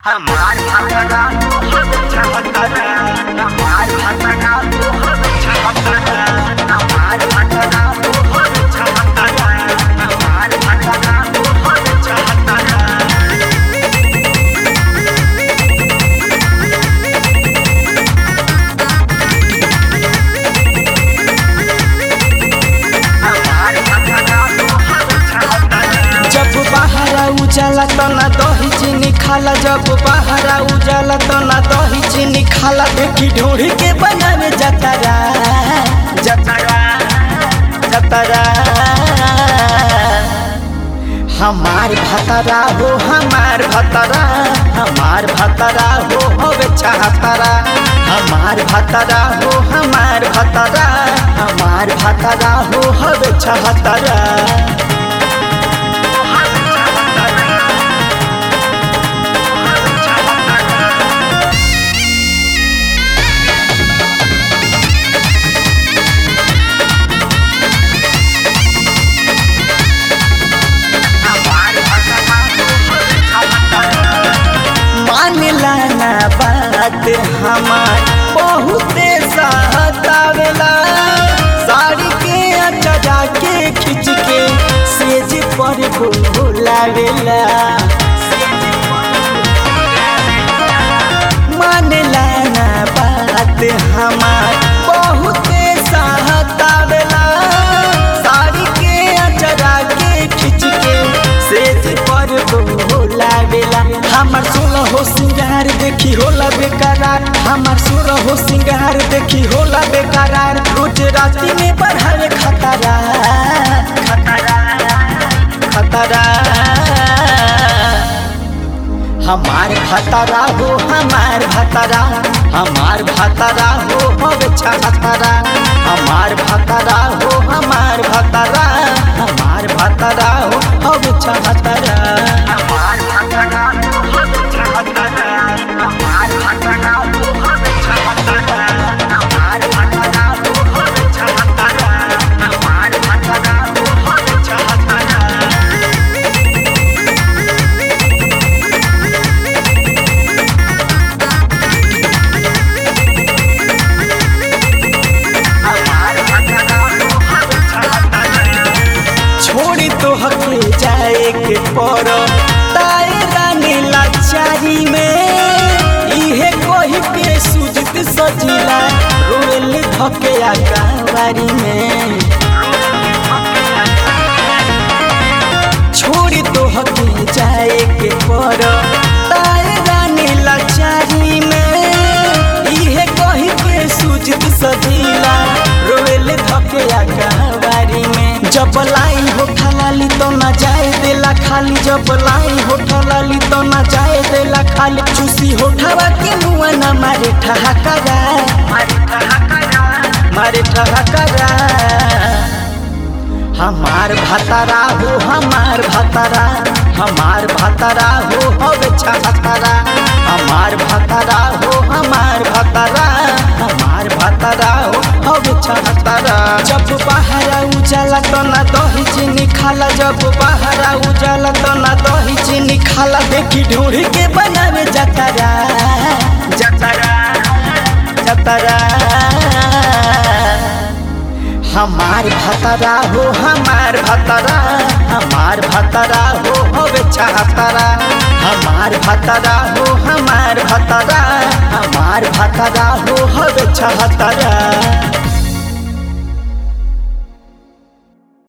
हमार भतरा हम चाहतरा हमार भतरा हम चाहतरा हमार भतरा हम चाहतरा हमार भतरा हम चाहतरा हमार भतरा हम चाहतरा जब बहरा उजाला तो ना दही चीनी खाला जब बहरा उजाला तो ना दही चीनी खाला देखी ढूंढ के बनावे जतरा जतरा जतरा हमार भतरा हो हमार भतरा हमार भतरा हो होवे चाहतरा हमार भतरा हो हमार भतरा हमार भतरा हो होवे चाहतरा मानला ना बात हमार बहुते सहतावेला साड़ी के अचरा के खींच के सेज पर बोलावेला मानला ना बात हमार बहुते सहतावेला साड़ी के अचरा के खींच के सेज पर बोलावेला हमार सोलह हो सिंगार देखी होला बेकरार हमार सोलह हो सिंगार देखी होला बेकरार रोज राती में बढ़ावे खतरा खतरा खतरा हमार भतरा हो हमार भतरा हमार भतरा हो होवे छतरा हमार भतरा हो हमार भतरा हमार भतरा हो होवे छतरा हमार भतरा हम चाहतरा हमार भतरा हम चाहतरा हमार भतरा हम चाहतरा हमार भतरा हम चाहतरा हमार भतरा हम चाहतरा छोड़ी तो हके जाए के पर ताए रानी लाचारी में इहे कोही के सुजत सजिला रोल धके आकावारी में छोड़ी तो हके जाए के पर ताए रानी लाचारी में इहे कोही के सुजत सजिला रोल धके आकावारी में जब लाई हो लाली तो ना जाए देला खाली जब लाई हो लाली तो ना जाए देला खाली चूसी होठवा के मुआ ना मारे ठहाकरा मारे ठहाकरा हमार भतरा हो हमार भतरा हमार भतरा हो होवे छतरा हमार भतरा हो हमार भतरा हमार भतरा हो होवे छतरा जब बहरा उजाला तो ना दही चीनी खाला जब बहरा उजाला तो ना दही चीनी खाला देखी ढूंढ के बनावे जतरा जतरा जतरा हमार भतरा हो हमार भतरा हमार भतरा हो होवे छतरा हमार भतरा हो हमार भतरा हमार भतरा हो होवे छतरा